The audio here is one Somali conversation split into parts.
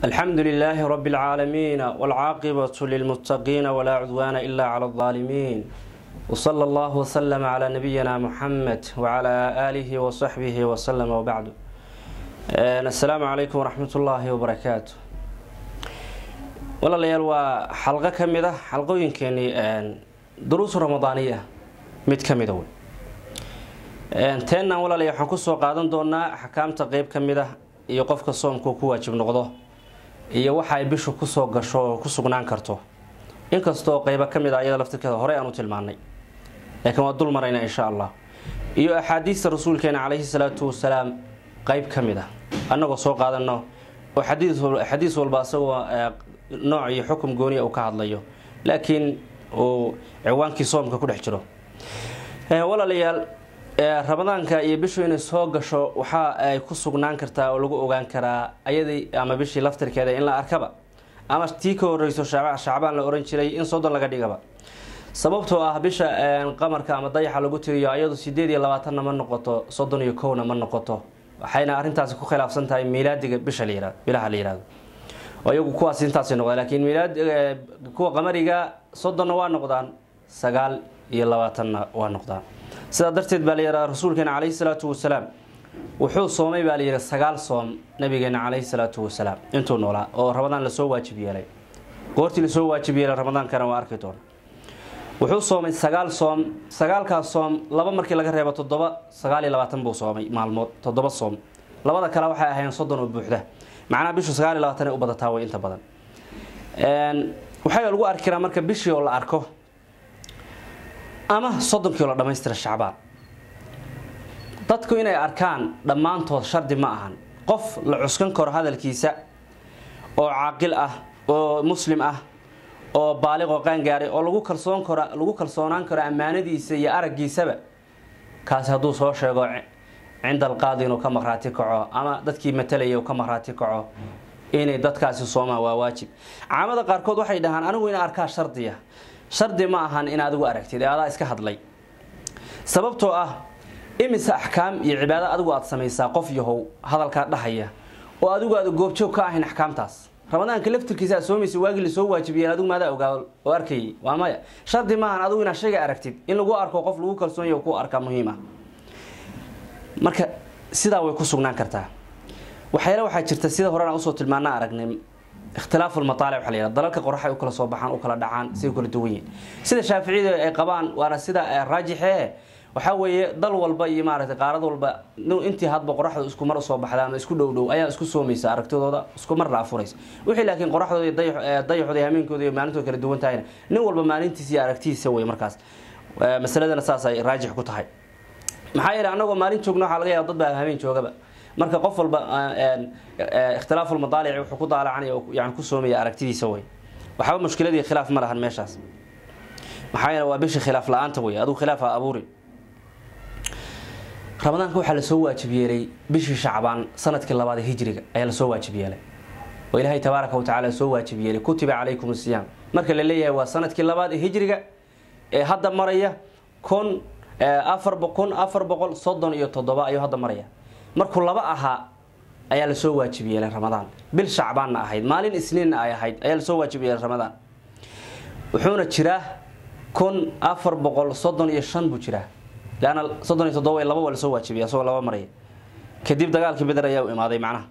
الحمد لله رب العالمين والعاقبة للمتقين ولا عدوان إلا على الظالمين وصلى الله وسلم على نبينا محمد وعلى آله وصحبه وسلم وبعد السلام عليكم ورحمة الله وبركاته walaalayaal waa xalqo ka mid ah xalqooyinkeenii duruus ramadaaniya mid ka mida wey teennan walaalayaal waxaan kusoo qaadan doonaa axkaamta qeyb ka mid ah iyo qofka soomku ku waajib noqdo iyo waxa ay bishu kusoo gasho oo ku sugnaan karto inkastoo qeybo ka mid ah iyada laftirkeeda horey aan u tilmaanay laakiin waa dul marayna insha allah iyo axaadiista rasuulkeena caleyhi salaatu wasalaam qeyb ka mid ah annagoo soo qaadano oo xadiis walba asagoo nooc iyo xukum gooniya uu ka hadlayo laakiin uu ciwaankii soomka ku dhex jiro walaalayaal ramadaanka iyo bishu inay soo gasho waxa ay ku sugnaan kartaa oo lagu ogaan karaa ayadii ama bishii laftirkeeda in la arkaba ama tii ka horeyso shacbaan la oran jiray in soddon laga dhigaba sababtoo ah bisha qamarka ama dayaxa lagu tiriyo ayadu sideed iyo labaatanna ma noqoto soddon iyo kowna ma noqoto waxayna arrintaasi ku khilaafsan tahay miilaadiga bisha la yihahdo bilaha la yihahdo iyagu kuwaas intaasay noqdaan laakiin miilaad kuwa qamariga soddonna waa noqdaan sagaal iyo labaatanna waa noqdaan sidaa darteed baa la yidhaha rasuulkeena caleyhi salaatu wasalaam wuxuu soomay baa la yidhi sagaal soom nabigeena caleyhi salaatu wasalaam intuu noolaa oo ramadaan lasoo waajib yeelay goortii lasoo waajib yeelay ramadaankana waa arki doona wuxuu soomay sagaal soom sagaalkaas soom laba markii laga reebo toddoba sagaal iyo labaatan buu soomay maalmood toddoba soom labada kale waxay ahayn soddon oo buuxda macnaha bishu sagaal iyo labaatan ay u badataa way inta badan waxaa lagu arki karaa marka bishii oo la arko ama soddonkii oo la dhamaystira shacbaan dadku inay arkaan dhammaantood shardi ma ahan qof la cuskan karo hadalkiisa oo caaqil ah oo muslim ah oo baaliq oo qaangaaray oo lagu kalsoon karo lagu kalsoonaan karo ammaanadiisa iyo araggiisaba kaasi hadduu soo sheego cinda alqaadi inuu ka maqhraati kaco ama dadkii matalaya uu ka maqhraati kaco inay dadkaasi soomaan waa waajib caamada qaarkood waxay dhahaan anigu ina arkaa shardiya shardi ma ahan in adigu aragtid ee adaa iska hadlay sababtoo ah imise axkaam iyo cibaado adigu aad samaysaa qof yahow hadalkaa dhahaya oo adigu aad goobjoog ka ahayn axkaamtaas ramadaanka laftirkiisa aad soomaysa waagii lasoo waajibiyeen adigu maadaa ogaa oo arkayay waa maya shardi maahan adigu inaad shayga aragtid in lagu arko qof lagu kalsoon yaho ku arkaa muhiim ah marka sidaa way ku sugnaan kartaa waxyaale waxaa jirta sida horena usoo tilmaana aragnay ikhtilaafu lmataalic waxa la yihahda dalalka qorax ay u kala soo baxaan u kala dhacaan siday u kala duwan yihin sida shaaficiyada ay qabaan waana sida raajixee waxaa weeye dal walba iyo maaragtay qaarad walba intii hadba qoraxdu isku mar usoo baxda ama isku dhow dhow ayaa isku soomaysa aragtidooda isku mar la afuraysa wixii laakiin qoraxdooda iyo dayaxooda iyo hameenkooda iyo maalintooda kala duwan tahayna nin walba maalintiisa iyo aragtidiisa wey markaas masaladana saas ay raajix ku tahay maxaa yeele anagoo maalin joogna waxaa laga yaaba dad baa habeen joogaba marka qof walba ikhtilaafu lmadaalici wuxuu ku daalacanaya yani ku soomaya aragtidiisa wey waxba mushkiladii khilaaf ma lahan meeshaas maxaa yeele waa bishii khilaaf la-aanta wey adigu khilaaf ha abuuri ramadaanka waxaa lasoo waajib yeelay bishii shacbaan sanadkii labaad ee hijriga ayaa lasoo waajib yeelay oo ilaahay tabaaraka wa tacala soo waajib yeelay kutiba calaykum asiyaam marka la leeyahay waa sanadkii labaad ee hijriga ee hadda maraya kun afar kun afar boqol soddon iyo toddoba ayuu hadda maraya markuu laba ahaa ayaa lasoo waajib yeelay ramadaan bil shacbaanna ahayd maalin isniinna ay ahayd ayaa lasoo waajib yeelay ramadaan wuxuuna jiraa kun afar boqol soddon iyo shan buu jiraa leanna soddon iyo toddoba laba waa lasoo waajibiyay asagoo laba maraya kadib dagaalkii beder ayaa u imaaday macnaha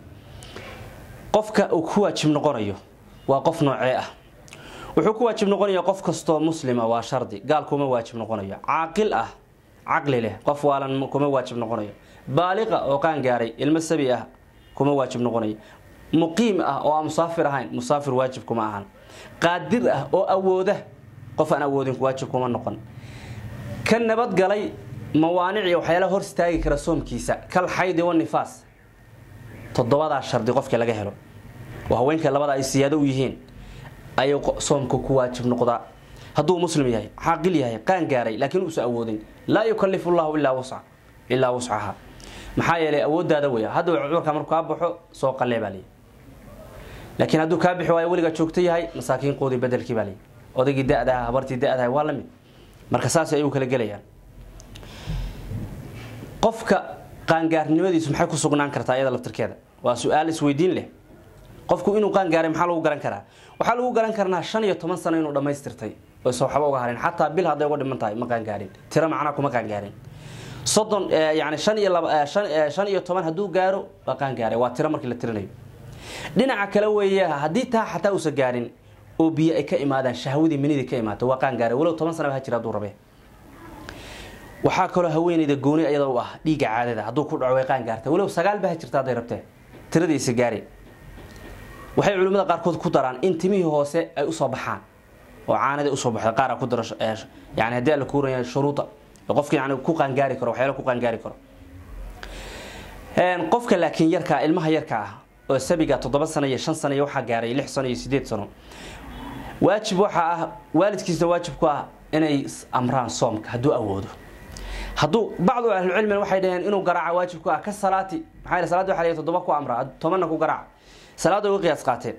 qofka uu ku waajib noqonayo waa qof noocee ah wuxuu ku waajib noqonaya qof kastoo muslima waa shardi gaal kuma waajib noqonayo caaqil ah caqli leh qof waalan kuma waajib noqonayo baaliqa oo qaan gaaray ilmo sabi ah kuma waajib noqonayo muqiim ah oo aan musaafir ahayn musaafir waajib kuma ahan qaadir ah oo awooda qof aan awoodin waajib kuma noqon ka nabadgalay mawaanic iyo waxyaalaha hor istaagi kara soomkiisa kal xaydi wa nifaas toddobadaa shardi qofkii laga helo oo haweenka labada ay siyaado u yihiin ayuu soomka ku waajib noqdaa hadduu muslim yahay caaqil yahay qaan gaaray laakiin uusa awoodin laa yukalifu llahu ilaa wusca ilaa wuscaha maxaa yeelay awooddaada weya hadda cudurka markuu kaa baxo soo qalee baa leeyi laakiin hadduu kaa bixi waayo weligaa joogto yahay masaakiin qoodii bedelkii baa leeyi odaygii da-daha habartii da-daha waa la mid marka saas ayuu kala gelayaan qofka qaangaarnimadiisu maxay ku sugnaan kartaa iyada laftirkeeda waa su-aal isweydiin leh qofku inuu qaan gaaray maxaa lagu garan karaa waxaa lagu garan karnaa shan iyo toban sano inuu dhammaystirtay oysa waxba uga harin xataa bil hadday uga dhiman tahay ma qaan gaarin tiro macnaa kuma qaan gaarin soddon yani shan iyo laba shan iyo toban hadduu gaaro waa qaan gaaray waa tiro markii la tirinayo dhinaca kale weeye haddii taa xataa uusan gaarin oo biyo ay ka imaadaan shahwadii minidii ka imaato waa qaan gaaray walow toban sanaba ha jira hadduu rabe waxaa kaloo haweeneyda gooni iyada u ah dhiigga caadada hadduu ku dhaco way qaan gaartay walow sagaal ba ha jirta hadday rabtee tiradiisa gaari waxay culimmada qaarkood ku daraan in timihii hoose ay usoo baxaan oo caanada usoo baxda qaara ku daro yani haddii alla kuuraya shuruuda qofka yani ku qaangaari karo waxyaala ku qaangaari karo qofka laakiin yarkaa ilmaha yarka ah oo sabiga toddoba sano iyo shan sano iyo waxaa gaaray lix sano iyo sideed sano waajib waxaa ah waalidkiisna waajib ku ah inay amraan soomka hadduu awoodo hadduu bacdu ahlucilmina waxay dhaheen inuu garaaca waajib ku ah ka salaati maxaa yele salaada waxa la toddoba ku amra tobanna ku garaaca salaada uga qiyaas qaateen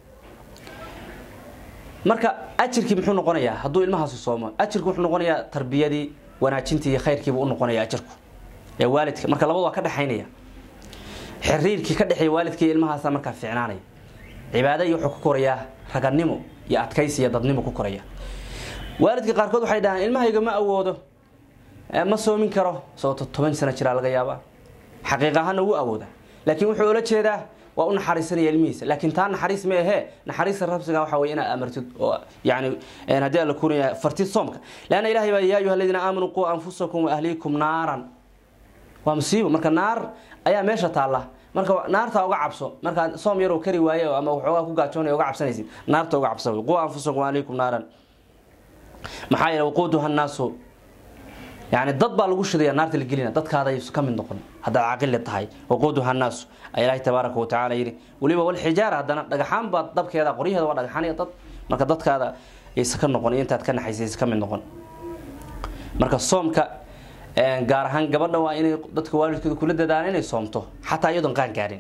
marka ajirkii muxuu noqonayaa hadduu ilmahaasi soomo ajirku wuxuu noqonayaa tarbiyadii wanaajintii iyo khayrkiibu u noqonaya ajirku ee waalidka marka labadu waa ka dhexaynaya xiriirkii ka dhexeeya waalidka iyo ilmahaasa markaa fiicnaanaya cibaada iyo wuxuu ku korayaa raganimo iyo adkaysi iyo dadnimo ku koraya waalidka qaarkood waxay dhahaan ilmahayga ma awoodo ma soomin karo sababto toban sano jiraa laga yaabaa xaqiiq ahaana wuu awooda laakiin wuxuu ula jeedaa waa u naxariisanaya ilmihiisa laakiin taa naxariis ma ahee naxariista rabsiga waxa wey inaad amartid oo yani haddii alla kunaya fartid soomka leanna ilahay baa yaa ayuha aladiina aamanuu quu anfusakum wa ahliikum naaran waa musiibo marka naar ayaa meesha taalla marka naarta uga cabso markaa soom yaroo kari waaye ama waxoogaa ku gaajoonaya uga cabsanaysid naarta uga cabsa quu anfusakum wa ahliikum naaran maxaa yeele waquuduha nnaasu yani dad baa lagu shidaya naarta la gelina dadkaaday ka mid noqon haddaad caaqili tahay waquuduha nnaasu ayaa ilaahi tabaaraka watacaala yidhi weliba walxijaara haddana dhagaxaan baa dabkeeda qoryaheeda waa dhagaxaan iyo dad marka dadkaada aysa ka noqon iyo intaad ka naxaysa aysa ka mid noqon marka soomka gaar ahaan gabadha waa inay dadka waalidkooda kula dadaalaan inay soomto xataa iyadoon qaan gaarin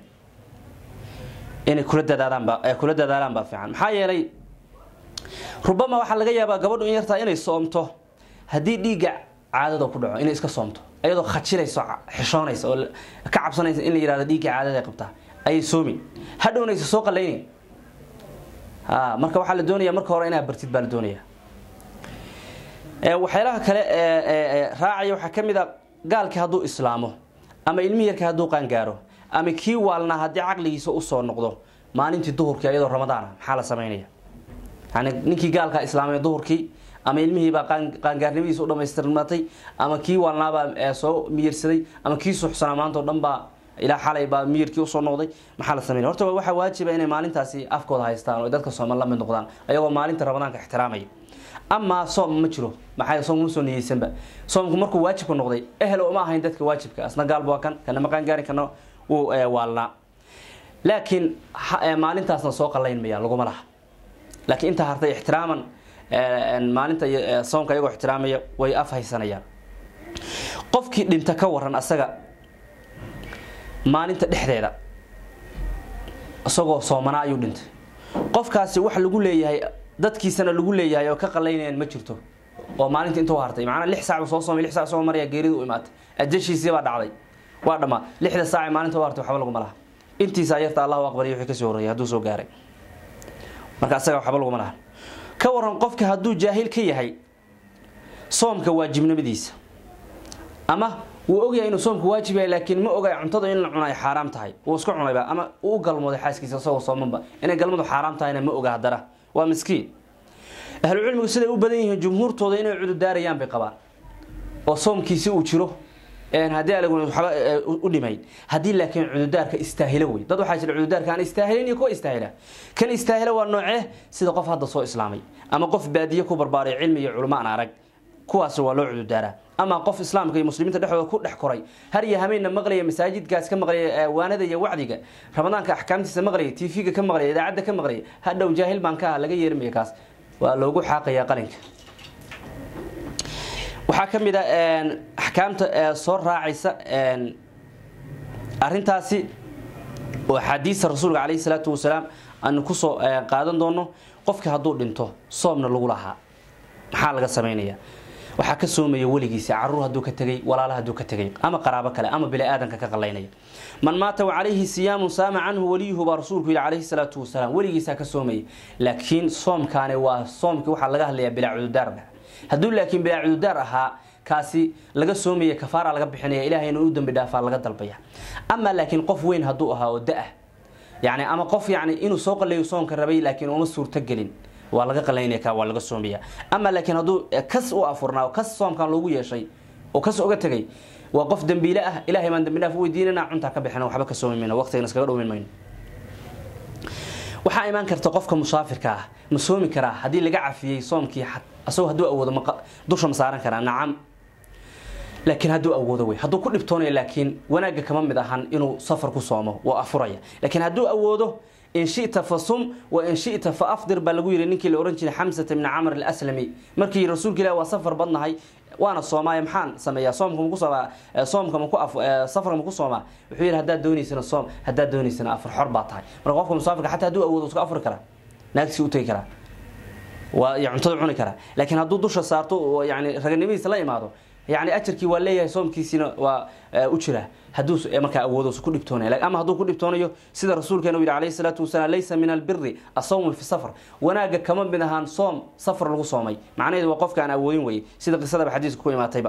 inay kula dadaadaanba kula dadaalaan baa fiican maxaa yeelay rubama waxaa laga yaabaa gabadhu in yartaa inay soomto haddii dhiigga caadada ku dhaco inay iska soomto iyadoo khajirayso xishoonaysa oo ka cabsanaysa in la yihahdo dhiigga caadada ay qabtaa ayay soomi hadhownaysa soo qalaynayn marka waxaa la doonaya marka hore inaad bartid baa la doonaya waxyaalaha kale raacaya waxaa ka mid a gaalkii hadduu islaamo ama ilmihi yarka hadduu qaangaaro ama kii waalnaa haddii caqligiisa usoo noqdo maalintii duhurkii iyadoo ramadaana maxaa la samaynaya yani ninkii gaalkaa islaamay duhurkii ama ilmihiibaa qaangaarnimadiisa u dhamaystirmatay ama kii waalnaabaa soo miyirsaday ama kii suxsanaa maanta o dhan baa ilaa xalay baa miyirkii usoo noqday maxaa la sameynaya horta waxaa waajiba inay maalintaasi afkooda haystaan oo dadka sooman la mid noqdaan ayagoo maalinta ramadaanka ixtiraamaya amaa soom ma jiro maxaa soomka ma soo niyeysanba soomku markuu waajibka noqday ehel uma ahayn dadka waajibka asna gaalba waa kan kana ma qaangaari kana wuu waalnaa laakiin maalintaasna soo qalayn maya laguma laha laakiin intaa hartay ixtiraaman maalinta soomka iyagoo ixtiraamaya way af haysanayaan qofkii dhinta ka waran asaga maalinta dhexdeeda isagoo soomanaa ayuu dhintay qofkaasi wax lagu leeyahay dadkiisana lagu leeyahay oo ka qalaynayaan ma jirto oo maalinta intuu hartay macnaa lix saac soo soomay lix saac soo maraya geerida u imaatay ajashiisii baa dhacday waa dhammaa lixda saac maalinta u hartay waxba laguma laha intiisa yarta allahu aqbaliy wixii kasoo horreeyay hadduu soo gaaray marka asaga waxba laguma laha ka waran qofka hadduu jaahil ka yahay soomka waajibnimadiisa ama wuu ogyahay inuu soomka waajib yahay laakiin ma ogay cuntada in la cuna ay xaaraam tahay wuu iska cunayba ama uu u galmooday xaaskiisa isagoo soomanba inay galmadu xaaraam tahayna ma oga haddana waa miskiin ahlucilmigu siday u badan yihiin jumhuurtooda inay cududaarayaan bay qabaan oo soomkiisi uu jiro haddii alaguna waxba u dhimayn haddii laakiin cududaarka istaahilo wey dad waxaa jira cududaarka aan istaahilin iyo kuwa istaahila kan istaahila waa noocee sida qof hadda soo islaamay ama qof baadiye ku barbaaray cilmi iyo culimo aan arag kuwaas waa loo cududaaraa ama qof islaamka iyo muslimiinta dhexdooda ku dhex koray har iyo hameenna maqlaya masaajidkaas ka maqlaya waanada iyo wacdiga ramadaanka axkaamtiisa maqlaya tv-ga ka maqlaya idaacadda ka maqlaya hadhow jaahil baan ka ah laga yeermaya kaas waa loogu xaaqayaa qalinka waxaa ka mid a axkaamta soo raacaysa arintaasi oo axaadiista rasuulka calayhi salaatu wasalaam aanu kusoo qaadan doono qofka hadduu dhinto soomna lagu lahaa maxaa laga sameynaya waxaa ka soomaya weligiisa caruur hadduu ka tegay walaala hadduu ka tegay ama qaraabo kale ama bini-aadanka ka qalaynaya man maata wacalayhi siyaamun saama canhu waliyuhu baa rasuulku yidhi calayhi salaatu wasalaam weligiisaa ka soomaya laakiin soomkaani waa soomkii waxaa laga hadlayaa bilaa cududaarba hadduu laakiin bilaa cududaar ahaa kaasi laga soomaya kafaara laga bixinaya ilahayna u dambi dhaafaa laga dalbaya ama laakiin qof weyn hadduu ahaa oo da-ah yani ama qof yani inuu soo qaleeyo soomka rabay laakiin uma suurtogelin waa laga qalaynaya ka waa laga soomaya ama laakiin hadduu kas u afurnaa kas soomkan loogu yeeshay oo kas uga tegay waa qof dambiile ah ilahay baan dambi dhaaf u weydiinana cuntaa ka bixina waxba ka soomi mayno waqtigana iskaga dhowmin mayno waxaa imaan karta qofka musaafirka ah ma soomi karaa haddii laga cafiyey soomkii asagoo hadduu awoodo dusha ma saaran karaa nacam laakiin hadduu awoodo wey hadduu ku dhibtoonaya laakiin wanaagga kama mid ahan inuu safar ku soomo waa afuraya laakiin hadduu awoodo in shita fa sum wa in shita fa afdir baa lagu yidhi ninkii la ohan jiray xamsata bni camr alaslami markii rasuulka ilahi waa safar badnahay waana soomaaye maxaan sameeyaa soomka maku soomaa soomka maku safarka maku soomaa wuxuu yidhi haddaad doonaysana soom haddaad doonaysana afar xor baa tahay marka qofka musaafirka xataa hadduu awoodo iska afuri karaa naagtiisi u tegi karaa waa iyo cuntada cuni karaa laakiin hadduu dusha saarto oo yani raganimadiisa la imaado yani ajarkii waa leeyahay soomkiisiina waa u jira hadduu markaa awoodo ku dhibtoonaya ama hadduu ku dhibtoonayo sida rasuulkeena u yidhi calayhi salaatu wasalaam laysa min albiri asawmu fi safar wanaagga kama mid ahaan soom safar lagu soomay macnaheedu waa qofka aan awoodin weye sida qisadaba xadiiska ku imaatayba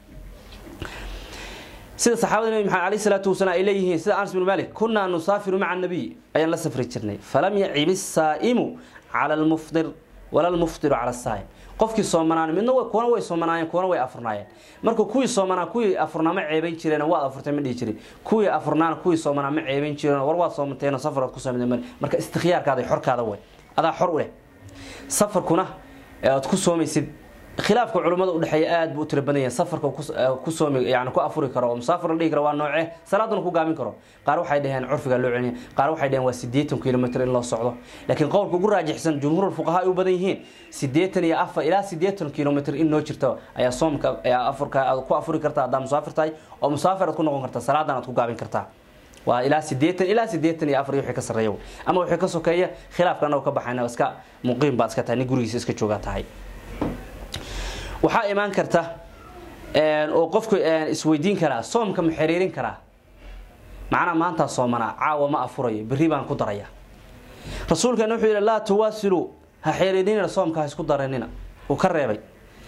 sida saxaabada nabi maxamed alayhi salaatu wasalaam ay leeyihiin sida anas bin malik kunaa nusaafiru maca nabiy ayaan la safri jirnay falam yacib isaa'imu cala almufdir wala almuftiru cala asaa'im qofkii soomanaan midna kuwana way soomanaayeen kuwana way afurnaayeen marka kuwii soomanaa kuwii afurnaa ma ceebayn jireen waad afurtay ma dhihi jirin kuwii afurnaana kuwii soomanaa ma ceebayn jireen war waad soomanteen safaraad ku soomteen mar marka istikhyaarkaada xorkaada way adaa xor u leh safarkuna aad ku soomaysid khilaafka culimmada udhexeeya aad buu u tira badan yahay safarka ku soomi yani ku afuri karo oo musaafir la dhihi karo waa noocee salaaduna ku gaabin karo qaar waxay dhaheen curfiga loo celiniya qaar waxay dhaheen waa siddeetan kilomitr in loo socdo laakiin qowlka ugu raajixsan jumhuurul fuqahaa ay u badan yihiin siddeetan iyo afar ilaa siddeetan kilomitr in noo jirto ayaa soomka ayaa afurka aad ku afuri kartaa haddaa musaafir tahay oo musaafir aad ku noqon kartaa salaadan aad ku gaabin kartaa waa ilaa sideetan ilaa sideetan iyo afar wixii ka sarreeya ama wixii ka sokeeya khilaafka annago ka baxayna iska muqiim baad iska tahay nin gurigiisa iska joogaa tahay waxaa imaan karta oo qofku isweydiin karaa soomka ma xiriirin karaa macnaa maantaa soomanaa caawa ma afurayo berri baan ku daraya rasuulkeena wuxuu yidhi laa tuwaasilu ha xiriirinina soomka ha isku daranina uu ka reebay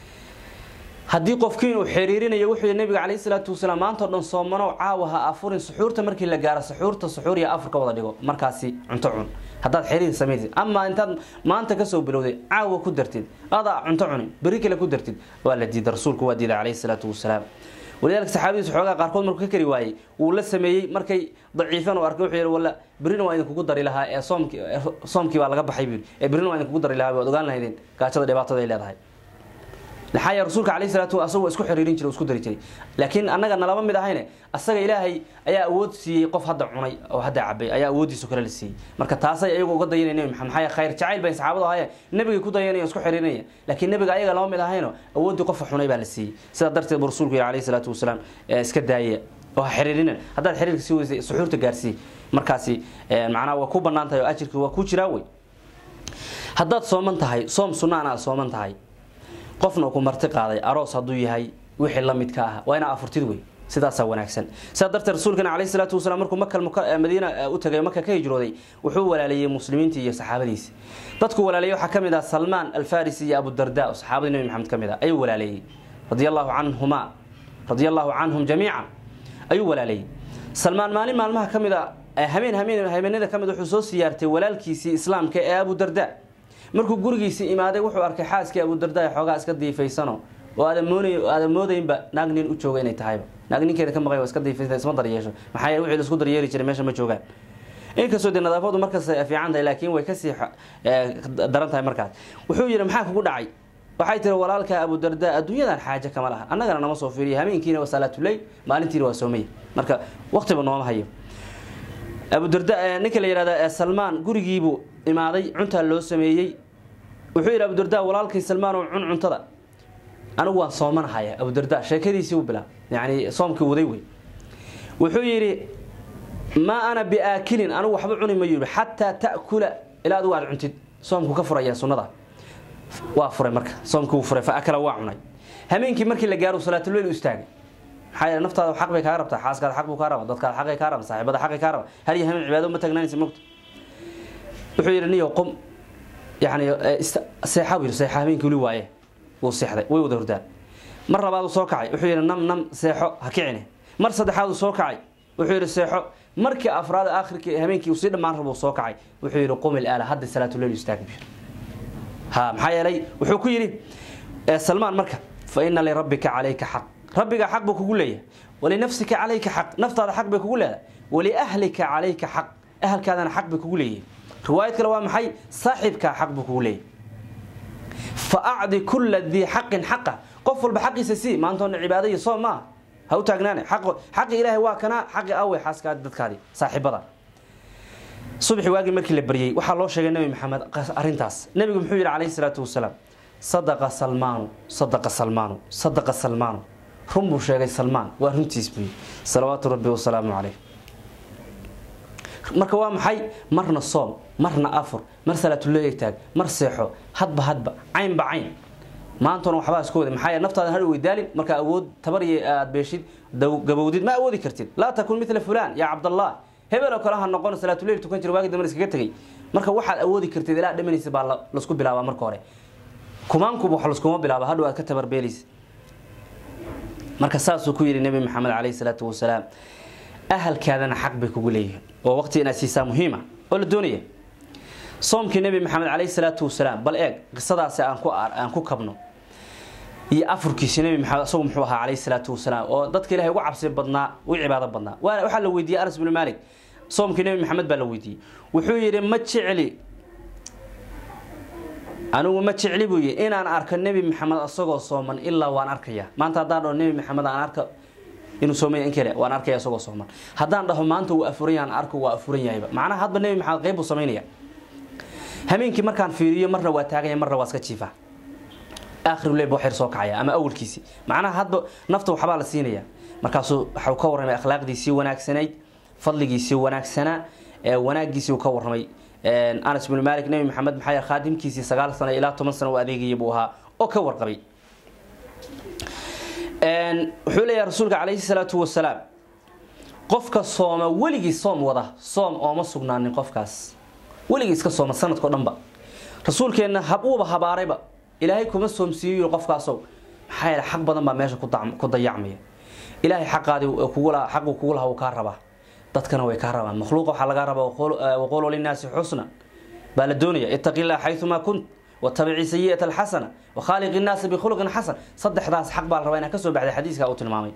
haddii qofkii uu xiriirinayo wuxuu yidhi nabiga calayhi salaatu wasalaam maantao dhan soomanow caawa ha afurin suxuurta markii la gaaro suxuurta suxuur iyo afur ka wada dhigo markaasi cunto cun haddaad xiriir samaysid ama intaad maanta kasoo bilowday caawa ku dartid adaa cunto cunin beri kale ku dartid waa la diiday rasuulku waa diiday calayhi salaatu wasalaam walidaalika saxaabadiisu xoogaa qaarkood markuu ka kari waayey wuu la sameeyey markay daciifan u arkay wuxuu yidhi walla berrina waa idinkugu dari lahaa ee soomki soomkii baa laga baxay buu yidhi ee berrina waa idinkugu dari lahaa waad ogaan lahaydeen gaajada dhibaatada ay leedahay laxaaya rasuulka calayhi salaatu asagoo isku xiriirin jiray isku dari jiray laakiin annaga nalama mid ahayne asaga ilaahay ayaa awood siiyey qof hadda cunay oo hadda cabay ayaa awooddiisu kale la siiyey marka taasay ayagu uga dayanaya nebi maxamed maxaa khayr jacayl bay saxaabadu ahayeen nebigay ku dayanaya isku xiriirinaya laakiin nebiga ayaga lama mid ahayno awooddii qofka xunay baa la siiyey sidaa darteed buu rasuulku yihi calayhi salaatu wasalaam iska daaya oo ha xiriirina haddaad xiriirka sii weysay suxuurta gaarsii markaasi macnaha waa ku bannaan tahay oo ajirka waa ku jiraa wey haddaad sooman tahay soom sunnaan aad sooman tahay qofna ku marti qaaday aroos hadduu yahay wixii la midka ah waa inaa afurtid wey sidaasaa wanaagsan sidaa darteed rasuulkana calayhi salaatu wasalaam markuu makal madiina u tagay maka ka hijrooday wuxuu walaaleeyey muslimiintii iyo saxaabadiisi dadku walaaleeyey waxaa ka mid ah salmaan alfarisi iyo abudarda oo saxaabadii nebi maxamed ka mid ah ayuu walaaleeyey radia allahu canhuma radia allahu canhum jamiican ayuu walaaleeyey salmaan maalin maalmaha ka mid a hameen hameen habeenada ka mid wuxuu soo siyaartay walaalkiisii islaamka ee abudarda markuu gurigiisii imaaday wuxuu arkay xaaskii abudarda xoogaa iska diifaysano oo aadan moodaynba naag nin u jooga inay tahayba naag ninkeeda ka maqay iska diifaysa isma daryeesho maxaa yeele wixii laisku daryeeri jiray meesha ma joogaan inkastoo dee nadaafadu markas fiican tahay laakiin way kasii daran tahay markaas wuxuu yidhi maxaa kugu dhacay waxay tiri walaalka abudarda adduunyadan xaaje kama laha annagana nama soo fiiriya hameenkiina waa salaatuleyl maalintiina waa soomaya marka waqtiba nooma hayo abudarda ninka la yihahda salmaan gurigiibuu imaaday cuntaa loo sameeyey wuxuu yidhi abudarda walaalkay salmaan oo cun cuntada anigu waan soomanahaya abudarda sheekadiisii u bilaa yani soomkii waday wey wuxuu yidhi maa ana biaakilin anigu waxba cuni ma yidhi xataa ta'kula ilaa adigu aad cuntid soomku ka furaya sunnada waa furay marka soomkii wuu furay fa akala waa cunay hameenkii markii la gaaro salaatuleyl u istaagay maxaa yeele naftaada xaq bay kaa rabtaa xaaskaada xaq buu kaa raba dadkaada xaqay kaa raba saaxiibada xaqay kaa raba har iyo hameen cibaado ma taagnaanaysa mogta wuxuu yidhi niyo qom yani seexa buu yidhi seexa hameenkii weli waaye wuu seexday way wada hordaan mar labaaduu soo kacay wuxuu yidhi nam nam seexo ha kicine mar saddexaaduu soo kacay wuxuu yidhi seexo markii afraad aakhirkii habeenkii uu sii dhammaan rabo soo kacay wuxuu yidhi qum ilaala hadda salaatuleyl istaag buu ha maxaa yeelay wuxuu ku yidhi salmaan marka fa ina lirabbika calayka xaq rabbiga xaq buu kugu leeyahay walinafsika calayka xaq naftaada xaq bay kugu leedahay waliahlika calayka xaq ahalkaadana xaq bay kugu leeyihin riwaayad kale waa maxay saaxiibkaa xaq buu kugu leeyahay fa acdi kulla dii xaqin xaqa qof walba xaqiisa sii maantoona cibaado iyo soom maaha ha u taagnaane xaqi ilaahay waa kanaa xaqi awey xaaskaadi dadkaadii saaxiibada subaxi waagii markii la baryey waxaa loo sheegay nebi maxamed arrintaas nebigu muxuu yidhi calayhi salaatu wasalaam sadaqa salmaanu sadaqa salmaanu sadaqa salmaanu run buu sheegay salmaan waa runtiis buu yidhi salawaatu rabbi wasalaamu caleyh marka waa maxay marna soom marna afur mar salaatuleyl taag mar seexo hadba hadba caynba cayn maantona waxbaa isku wada maxaa yeele naftaada har weydaalin markaa awood tabar iyo aad beeshid gabowdid ma awoodi kartid laa takun mila fulan yaa cabdallah hebel oo kale ha noqon salaatuleyl tukan jira waagi dambe iskaga tegay marka waxaad awoodi kartid ilaa dhamanaysa baa lasku bilaabaa marka hore kumaankuba wax laskuma bilaaba hadhow aad ka tabarbeelaysa marka saasuu ku yidhi nebi maxamed caleyhi salaatu wasalaam ahalkaadana xaq bay kugu leeyihiin oo waqti inaad siisaa muhiima oo la doonaya soomkii nebi maxamed caleyhi salaatu wasalaam bal eeg qisadaasi aan ku aan ku kabno iyo afurkiisi nebi maxamed isagu muxuu ahaa caleyhi salaatu wasalaam oo dadka ilahay ugu cabsi badnaa u cibaado badnaa waa waxaa la weydiiyey anas bnu maalik soomkii nebi maxamed baa la weydiiyey wuxuu yidhi ma jecli anigu ma jecli buu yidhi inaan arko nebi maxamed isagoo sooman ilaa waan arkaya maanta haddaan dhaho nebi maxamed aan arka inuu soomaya in kale waan arkaya isagoo sooman haddaan dhaho maanta wuu afuran yahan arko waa afuran yahayba macnaha hadba nebi maxamed qeyb buu samaynaya hameenkii markaan fiiriyo marna waa taaganya marna waa iska jiifa akhiruleyl buu xir soo kacaya ama awalkiisii macnaha hadba nafta waxbaa la siinaya markaasuu waxau ka warramay akhlaaqdiisii wanaagsanayd fadligiisii wanaagsanaa wanaagiisii uu ka warramay anas bnu malik nebi maxamed maxaa yeel khaadimkiisii sagaal sano ilaa toban sano u adeegaya buu ahaa oo ka warqabay wuxuu leeyahay rasuulka calayhi salaatu wasalaam qofka sooma weligii soom wada soom ooma sugnaanin qofkaas weligii iska sooma sanadkao dhanba rasuulkeenna uuba habaarayba ilaahay kuma soomsiiyo qofkaasow maxaa yeele xaq badan baa meesha ku dayacmaya ilaahay xaqaadii xaquu kugu laha uu kaa rabaa dadkana way kaa rabaan makhluuqa waxaa lagaa rabaa waqulu linnaasi xusna baa la doonaya ittaqi illah xayumaa kunt watabici sayi'ata alxasana wakhaaliqi innaasa bikhuluqin xasan saddexdaas xaq baa la rabaa inaa kasoo baxday xadiiska uu tilmaamay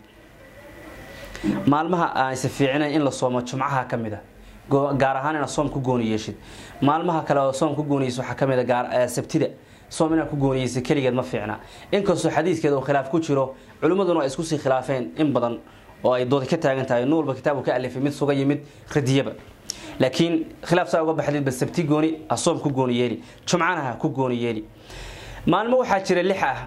maalmaha aanse fiicinayn in la soomo jumcaha ka mid a gaar ahaan inaad soom ku gooni yeeshid maalmaha kale oo soom ku gooniyeysa waxaa ka mid a sabtida soom inaad ku gooniyeysa keligeed ma fiicna inkastoo xadiiskeeda uu khilaaf ku jiro culimmaduna ay isku sii khilaafeen in badan oo ay doodi ka taagan tahay nuurba kitaabu ka alifay mid suga yimid radiyaba laakiin khilaaf saa uga baxdid ba sabti gooni ha soom ku gooni yeeli jumcana ha ku gooni yeeli maalmo waxaa jira lix ah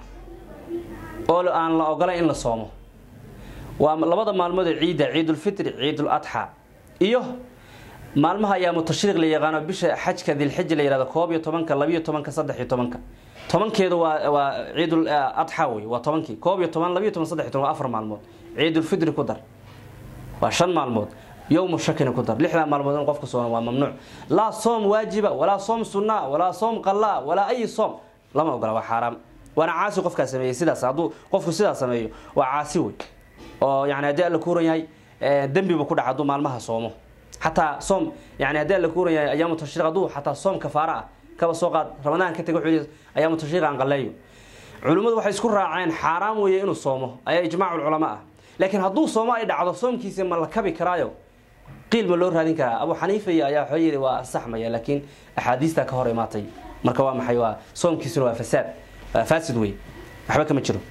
oo aan la ogolayn in la soomo waa labada maalmood ee ciidda ciidulfitri ciidul adxa iyo maalmaha ayaamu tashriiq la yaqaano bisha xajka dilxija la yihahdo koob iyo tobanka labiyo tobanka saddex iyo tobanka tobankeedu waa waa ciidul adxa wey waa tobankii koob iyo toban labiyo toban saddex iyo toban waa afar maalmood ciidulfitri ku dar waa shan maalmood yowmu shakina ku dar lixdaa maalmood in qofka soona waa mamnuuc laa soom waajiba walaa soom sunnaa walaa soom qallaa walaa ayi soom lama ogola waa xaaraam waana caasi qofkaa sameeyey sidaas hadduu qofku sidaas sameeyo waa caasi wey oo yani haddii alla kuuran yahay dembiba ku dhaca hadduu maalmaha soomo xataa soom yani haddii alla kuuran yahay ayaamu tashriiq hadduu xataa soom kafaara ah kaba soo qaad ramadaan ka tega wuxuu ayaamu tashriiq aan qalleeyo culimmadu waxay isku raaceen xaaraam weeye inuu soomo ayaa ijmaacu culamaa ah laakiin hadduu soomo ay dhacdo soomkiisa ma la kabi karaayo qiil ma loo raadin karaa abu xaniifa iyo ayaa wuxuu yidhi waa ansaxmaya laakiin axaadiistaa ka hor imaatay marka waa maxay waa soomkiisuna waa fasaad waa faasid wey waxba kama jiro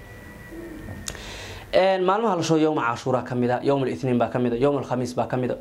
maalmaha la shoo yowma cashuura ka mida yowm litniin baa ka mida yowm alkhamiis baa ka mida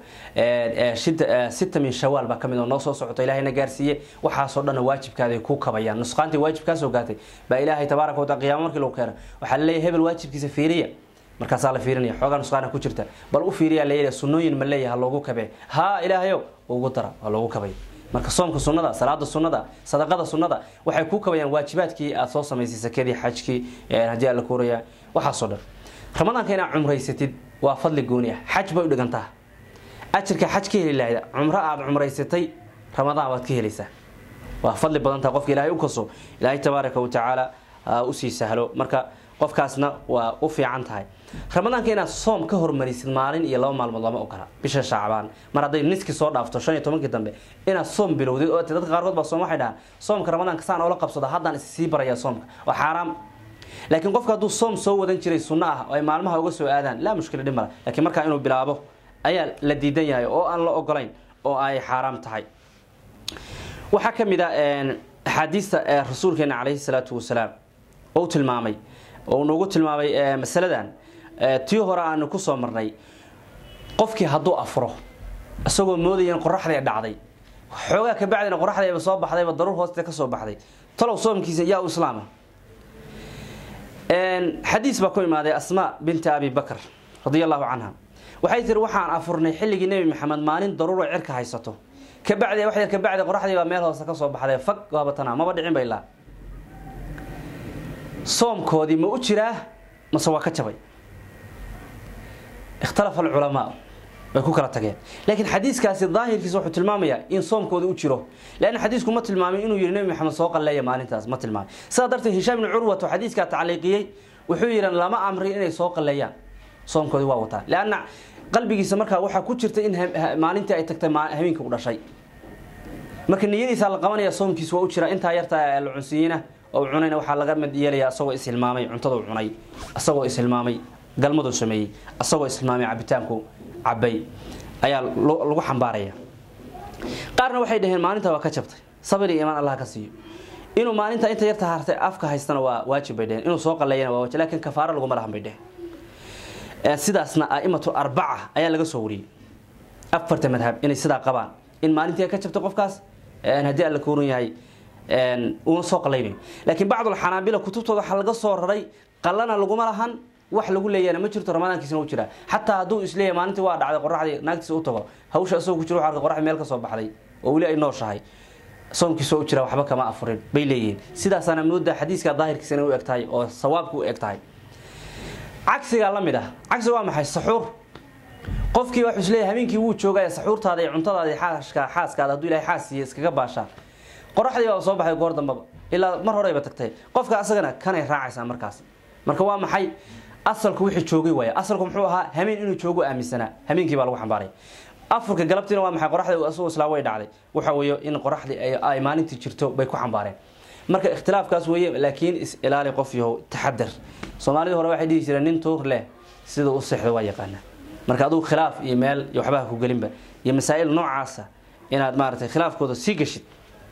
sita min shawaal baa ka mid oo noo soo socoto ilahayna gaarsiiye waxaasoo dhanna waajibkaaday ku kabayaan nusqaantii waajibkaasoo gaatay baa ilaahay tabaaraka wataala qiyaamo markii lagu keeno waxaa laleeyahay hebel waajibkiisa fiiriya markaasaa la fiirinaya xoogaa nusqaana ku jirta bal u fiiriyaa leeyahay sunnooyin ma leeyahay ha loogu kabee haa ilaahayow ugu dara waa loogu kabay marka soomka sunnada salaada sunnada sadaqada sunnada waxay kuu kabayaan waajibaadkii aad soo samaysay sakadii xajkii haddii alla kuuraya waxaasoo dhan ramadaanka inaad cumraysatid waa fadli gooni ah xaj bay u dhigantaa ajirka xaj ka heli lahayda cumro aada cumraysatay ramadaan waad ka helaysaa waa fadli badantaha qofka ilaahay u kaso ilaahay tabaaraka wa tacaala usii sahlo marka qofkaasna waa u fiican tahay ramadaanka inaad soom ka hormarisid maalin iyo laba maalmood lama ogola bisha shaacbaan mar hadday niskii soo dhaafto shan iyo tobankii dambe inaad soom bilowdid oo dadka qaarkood baa soom waxay dhahaan soomka ramadaanka saan oola qabsado haddaan is sii baraya soomka waa xaaraam laakiin qofka hadduu soom soo wadan jiray sunno ah oo ay maalmaha uga soo aadaan laa mushkila dhib mala lakiin markaa inuu bilaabo ayaa la diidan yahay oo aan la ogolayn oo ay xaaraam tahay waxaa ka mid a axaadiista rasuulkeena calayhi salaatu wasalaam ou tilmaamay oo noogu tilmaamay masaladan tii hore aanu ku soo marnay qofkii hadduu afuro isagoo moodaya in qoraxdii dhacday xoogaa ka bacdina qoraxdayba soo baxdayba daruur hooste ka soo baxday talow soomkiisa yaa u islaama xadiis baa ku imaaday asmaa binti abi bakr radia allahu canha waxay tiri waxaan afurnay xilligii nebi maxamed maalin daruuro cirka haysato kabacdi wax yar kabacdi qoraxdii baa meel hoose ka soo baxday fag waabatana maba dhicin ba ilaa soomkoodii ma u jiraa mase waa ka jabay ikhtalafa alculamaa way ku kala tageen laakiin xadiiskaasi daahirkiisa wuxuu tilmaamayaa in soomkooda u jiro leanna xadiisku ma tilmaamin inuu yihi nebi maxamed soo qalleeya maalintaas ma tilmaamin sidaa darteed hishaam ibni curwat oo xadiiskaa tacliiqiyey wuxuu yidhi lama amri inay soo qalleeyaan soomkoodii waa wataa leanna qalbigiisa markaa waxaa ku jirta in maalintii ay tagtay habeenka u dhashay marka niyadiisa la qabanaya soomkiis waa u jira intaa yarta la cunsiyiina oo cunayna waxaa laga mid yeelaya asagoo ishilmaamay cuntadu cunay asagoo ishilmaamay galmadu sameeyey asagoo ishilmaamay cabitaanku cabay ayaa lagu xambaaraya qaarna waxay dhaheen maalinta waa ka jabtay sabir iyo imaan allah ka siiyo inuu maalinta inta yarta hartay afka haystana waa waajib bay dheheen inuu soo qalleeyana waa waajib laakiin kafaaro laguma lahan bay dheheen sidaasna aimatu arbaca ayaa laga soo wariyey afarta madhab inay sidaa qabaan in maalintii ka jabtay qofkaas haddii alla kuuran yahay uuna soo qalaynayo laakiin bacdulxanaabila kutubtooda waxaa laga soo raray qalana laguma lahan wax lagu leeyana ma jirto ramadaankiisna u jiraa xataa hadduu isleeyahay maalintii waa dhacday qoraxdii naagtiisa u tago hawsha isagoo ku jiro waxaa arkay qoraxdii meel ka soo baxday oo weli ay nooshahay soomkiisa u jira waxba kama afurin bay leeyihiin sidaasaana moodaa xadiiska daahirkiisa inay u eg tahay oo sawaabka u eg tahay cagsigaa la mid ah cagsiga waa maxay saxuur qofkii waxuu isleeyahay habeenkii wuu joogaya saxuurtaada iyo cuntadaada iyo xaaska xaaskaada hadduu ilahay xaas siiye iskaga baashaa qoraxdii baa soo baxay goor dambaba ilaa mar horeyba tagtay qofka asagana kanay raacaysaa markaas marka waa maxay asalku wixii joogay waaya asalku muxuu ahaa hameen inuu joogo aaminsanaa hameenkii baa lagu xambaaray afurka galabtiina waa maxay qoraxda asagoo islaa way dhacday waxa weeye in qoraxdii ay maalintii jirto bay ku xambaareen marka ikhtilaafkaas weeye laakiin is ilaali qof yahow taxadar soomaalidii hore waxay dhihi jireen nin tuur leh sida u seexdo waa yaqaana marka adugu khilaaf iyo meel iyo waxbaha ku gelinba iyo masaa'il noocaasa inaad maaragtay khilaafkooda sii geshid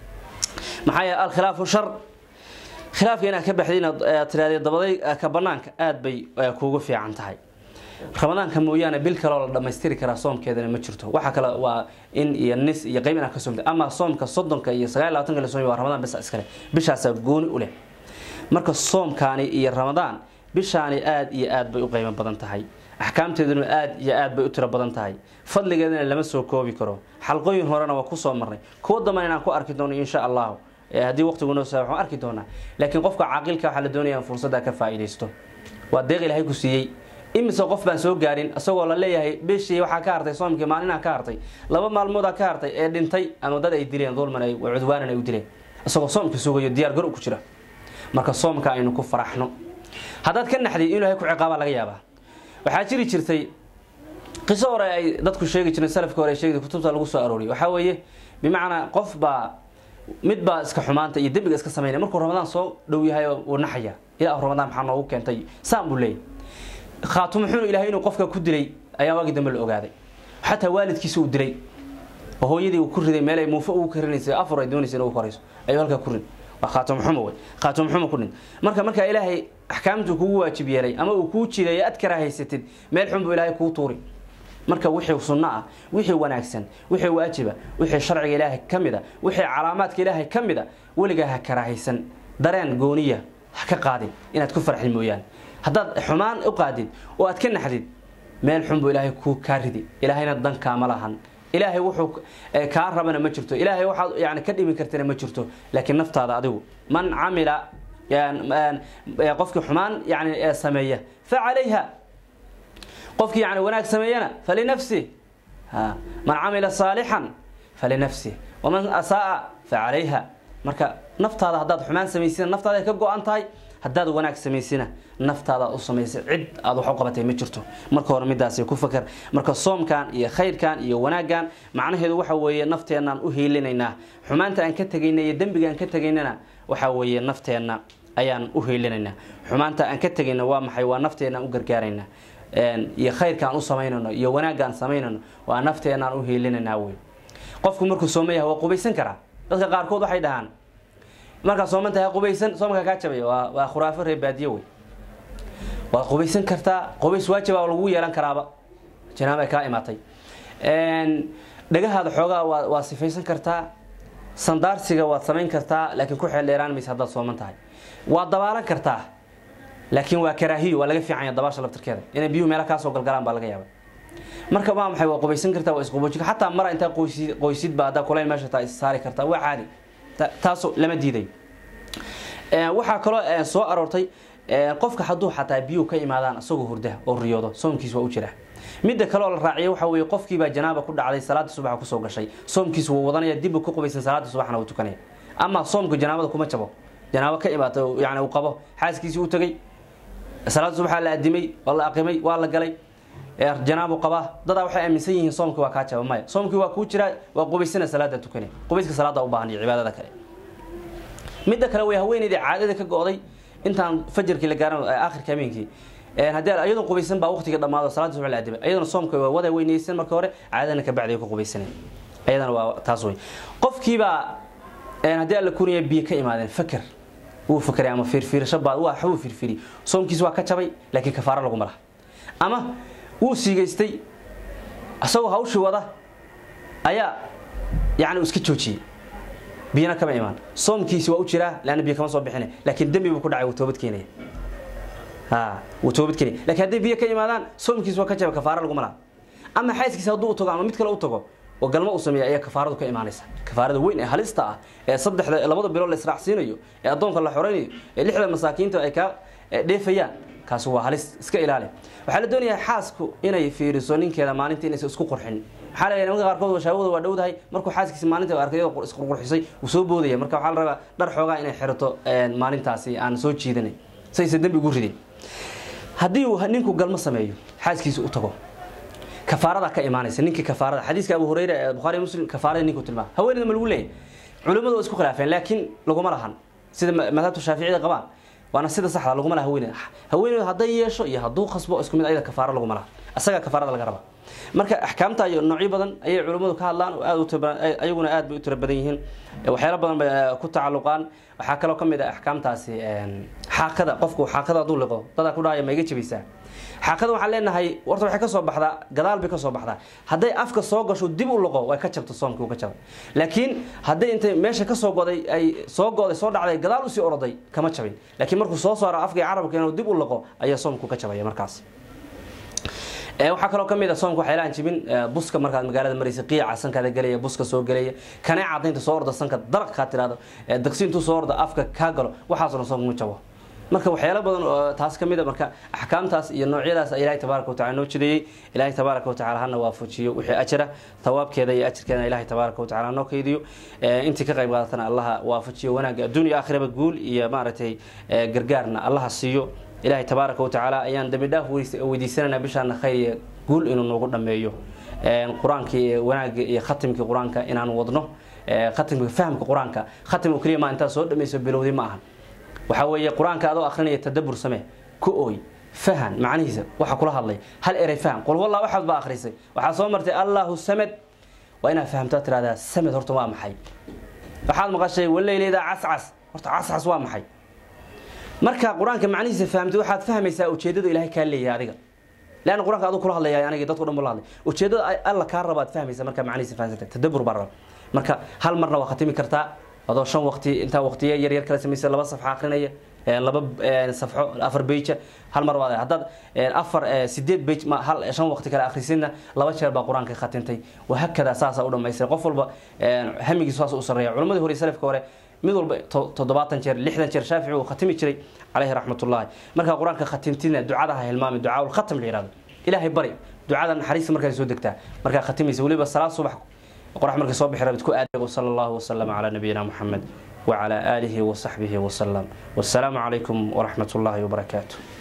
maxaa yeele alkhilaafu shar khilaafka inaad ka baxday inaad tirahdee dabaday ka banaanka aada bay kuugu fiican tahay ramadaanka mooyaane bil kaloo la dhammaystiri karaa soomkeedana ma jirto waxa kale waa in iyo nis iyo qayb inaad ka soomta ama soomka soddonka iyo sagaal labatanka la soomi waa ramadaan bisa iskale bishaasaa gooni u leh marka soomkaani iyo ramadaan bishaani aada iyo aad bay u qiimo badan tahay axkaamteeduna aada iyo aad bay u tiro badan tahay fadligeedana lama soo koobi karo xalqooyin horena waa kusoo marnay kuwo damban inaan ku arki doono insha allahu haddii waqtigu noo saa waxaan arki doonaa laakiin qofka caaqilka waxaa la doonaya in fursadda ka faa'iidaysto waa deeq ilaahay ku siiyey imise qof baan soo gaarin isagoo la leeyahay bishii waxaa ka hartay soomkii maalinaa ka hartay laba maalmoodaa ka hartay ee dhintay ama dad ay dileen dulman ay cudwaanan ay u dileen isagoo soomka sugayo diyaar gar ku jira marka soomka aynu ku faraxno haddaad ka naxday in ilaahay ku ciqaabaa laga yaabaa waxaa jiri jirtay qiso hore ay dadku sheegi jireen salafka hore ay sheegi kutubta lagu soo arooriyay waxaa weeye bimacnaa qof baa mid baa iska xumaanta iyo dembiga iska samaynaya markuu ramadaan soo dhow yahay uu naxaya ilaa ramadaan maxaa noogu keentay saan buu leeyahy khaatumo xunu ilahay inuu qofka ku dilay ayaa waagii dambe la ogaaday xataa waalidkiisa uu dilay oo hooyadii uu ku riday meel ay muufo ugu karinaysay afur ay doonaysa in ugu korayso ayuu halkaa ku rid waa khaatumo xumo wey khaatumo xumo ku rid marka markaa ilaahay axkaamtuu kugu waajib yeelay ama uu kuu jiday aad karahaysatid meel xun buu ilaahay kuu tuuri marka wixii sunno ah wixii wanaagsan wixii waajiba wixii sharciga ilaahay ka mid a wixii calaamaadka ilaahay ka mid a weligaa ha karahaysan dareen gooniya ha ka qaadin inaad ku farxid mooyaane haddaad xumaan u qaadid oo aad ka naxdid meel xun buu ilaahay kuu kaa ridi ilaahayna dankaama lahan ilaahay wuxuu kaa rabana ma jirto ilaahay waxaad yani ka dhibi kartana ma jirto laakiin naftaada adigu man camila qofkii xumaan yani sameeya fa calayha qofkii yani wanaag sameeyana falinafsih man camila saalixan falinafsih waman asaaa fa calayha marka naftaada haddaad xumaan samaysina naftaada ay ka go-an tahay haddaad wanaag samaysina naftaada u samaysay cid aad wax u qabatay ma jirto marka hore midaasi ku fakar marka soomkan iyo khayrkan iyo wanaaggan macnaheedu waxa weeye nafteenaan u hiilinaynaa xumaanta aan ka tegayna iyo dembiga aan ka tegaynana waxa weeye nafteenna ayaan u hiilinaynaa xumaanta aan ka tegayna waa maxay waa nafteenaan u gargaaraynaa iyo khayrkaan u samaynayno iyo wanaaggaan samaynayno waa nafteenaan u hiilinaynaa wey qofku markuu sooma yahay waa qubaysan karaa dadka qaarkood waxay dhahaan markaa sooman tahay qubaysan soomka kaa jabay waa waa khuraafo reer baadiye wey waad qubaysan kartaa qubays waajiba lagu yeelan karaaba janaaba ay kaa imaatay dhagahaada xoogaa waa waa sifaysan kartaa sandaarsiga waad samayn kartaa laakiin ku xeel dheeraan maysa haddaad sooman tahay waad dabaalan kartaa laakiin waa karaahiyo waa laga fiicanya dabaasha laftirkeeda inay biyuhu meela kaasoo galgalaan baa laga yaaba marka waa maxay waa qubaysan kartaa waa isquboojin xataa mara intaa qoysid qoysidba haddaa kulayl meesha taa is saari kartaa waa caadi taaso lama diiday waxaa kaloo soo aroortay qofka hadduu xataa biyuhu ka imaadaan isagoo hurda oo riyoodo soomkiis waa u jira midda kaleoo la raaciya waxa weye qofkiibaa janaaba ku dhacday salaada subaxa kusoo gashay soomkiis wuu wadanaya dibbu ku qubaysan salaada subaxna wuu tukanaya ama soomka janaabada kuma jabo janaabo ka imaata yani uu qabo xaaskiisii u tegay salaada subaxa la adimay waa la aqimay waa la galay janaabu qabaa dadaa waxay aaminsan yihiin soomkii waa kaa jaba maya soomkii waa kuu jiraa waa qubaysana salaada tukane qubayska salaada u baahan iyo cibaadada kale midda kale way haweeneydii caadada ka go-day intaan fajarkii la gaaran akhirka habeenkii haddii iyadoo qubaysan baa waqtiga dhammaado salaada subax la adimay iyadana soomka waa wada weynaysan marka hore caadadana ka bacdi ku qubaysanay iyadana waa taas wey qofkiibaa haddii alla kuriya biyo ka imaadeen fakar wuu fakaray ama fiirfiirasho baa waa waxbuu fiirfiiri soomkiis waa ka jabay laakiin kafaaro lagu mara ama wuu siigaystay isagoo hawshii wada ayaa yani iska joojiyey biyana kama imaan soomkiisi waa u jiraa leanna biyo kama soo bixina laakiin dembi buu ku dhacay wuu toobad keenaya wuu toobad keenaya lakin hadday biyo ka imaadaan soomkiis waa ka jaba kafaaro laguma laha ama xaaskiisa hadduu u tago ama mid kale u tago oo galmo uu sameeya ayaa kafaaradu ka imaanaysa kafaarada weyn ee halista ah ee saddexda labada bilood la israacsiinayo ee addoonka la xoraynayo ee lixda masaakiinta ay kaa dheefayaan kaasi waa halis iska ilaali waxaa la doonayaa xaasku inay fiiriso ninkeeda maalinta inaysa isku qurxin maxaa la nimanka qaarkood washaawada waa dhowdahay markuu xaaskiisa maalinta arkay iyadoo isqurqurxisay wuu soo boodaya marka waxaa la rabaa dhar xoogaa inay xirato maalintaasi aan soo jiidanay saysa dembi ugu ridin haddii uu ninku galmo sameeyo xaaskiisa u tago kafaarada ka imaanaysa ninkii kafaarada xadiiska abu hureyre ee bukhaari muslim kafaarada ninku tilmaam haweeneyda ma lagu leeyahy culimmadu waa isku khilaafeen laakiin laguma lahan sida madhabta shaaficiyada qabaan waana sida saxda laguma laha haweeneyda haweeneydu hadday yeesho iyo hadduu khasbo isku mid ayada kafaaro laguma laha asagaa kafaarada laga raba marka axkaamta iyo noocyo badan ayay culimmadu ka hadlaan oo aad ayaguna aad bay u tiro badan yihiin waxyaalo badan bay ku tacalluqaan waxaa kaloo ka mid ah axkaamtaasi xaaqada qofku xaaqada hadduu liqo dadaa ku dhahaya ma iga jabaysaa xaaqada waxaan leenahay warta waxay ka soo baxdaa gadaal bay ka soo baxdaa hadday afka soo gasho dib u liqo way ka jabto soomkii uu ka jabay laakiin hadday intay meesha ka soo goday ay soo goday soo dhacday gadaal usii oroday kama jabin laakiin markuu soo saaro afka carabka inuu dib u liqo ayaa soomku ka jabaya markaas waxaa kaloo kamid a soomka waxyaalaan jibin buska markaad magaalada maraysa qiica sankaada gelaya buska soo gelaya kanee cadaynta soo orda sanka daraq kaa tirahdo daqsi intuu soo orda afka kaa galo waxaasoo dhan soomka ma jabo marka waxyaalo badan oo taas ka mid a marka axkaamtaas iyo noocyadaas ilaahay tabaaraka watacala noo jideeyey ilaahay tabaaraka watacala hana waafajiyo wixii ajira tawaabkeeda iyo ajirkeeda ilaahay tabaaraka watacala noo kaydiyo intii ka qayb qaadatana allaha waafajiyo wanaagga adduunya aakhiraba guul iyo maaragtay gargaarna allaha siiyo ilaahay tabaaraka watacaala ayaan dambi dhaaf weydiisananaa bishaana khayr iyo guul inuu noogu dhameeyo qur-aankii wanaagga iyo khatimkii qur-aanka inaan wadno khatimka fahamka qur-aanka khatim oo keliya maa intaad soo dhamayso bilowdi ma ahan waxaa weeye qur-aanka adoo akrinaya tadabur samee ku ooy fahan macnihiisa waxa kula hadlay hal erey faham qul wallah waxaad baa akhrisay waxaa soo martay allahu samed waa inaad fahamtaa tirahdaa samed horta waa maxay waxaad maqashay waleyleeda cascas horta cascas waa maxay marka qur-aanka macnihiisa fahamtay waxaad fahmaysaa ujeedada ilaahay kaa leeyahay adiga leanna qur-aanka aduu kula hadlaya aniga dadko dhan buu la hadlay ujeedada alla kaa rabaad fahmaysa marka macnihiisa fahamsanta tadabur baa raba marka hal marna waa khatimi kartaa adoo shan waqti intaa waqtiye yar yar kala samaysa laba safxa akrinaya laba safxo afar beija hal mar waad haddaad afar sideed beij ma hal shan waqti kale akhrisidna laba jeer baa qur-aanka khatintay wahakada saasaa u dhamaystira qof walba hamigiisu saas u sarreeya culammadii hore salafka hore mid walba toddobaatan jeer lixdan jeer shaafici uu khatimi jiray caleyhi raxmatullahi markaa qur-aanka khatimtina ducada ha hilmaami ducaa ulkhatam la yihahdo ilaahay bari ducada naxariista markaa soo degtaa markaa khatimaysa weliba salaad subax qorax markay soo bixi rabid ku aadago sala allahu wasalama calaa nabiyina muxamed وعلى آله وصحبه وسلم والسلام عليكم ورحمة الله وبركاته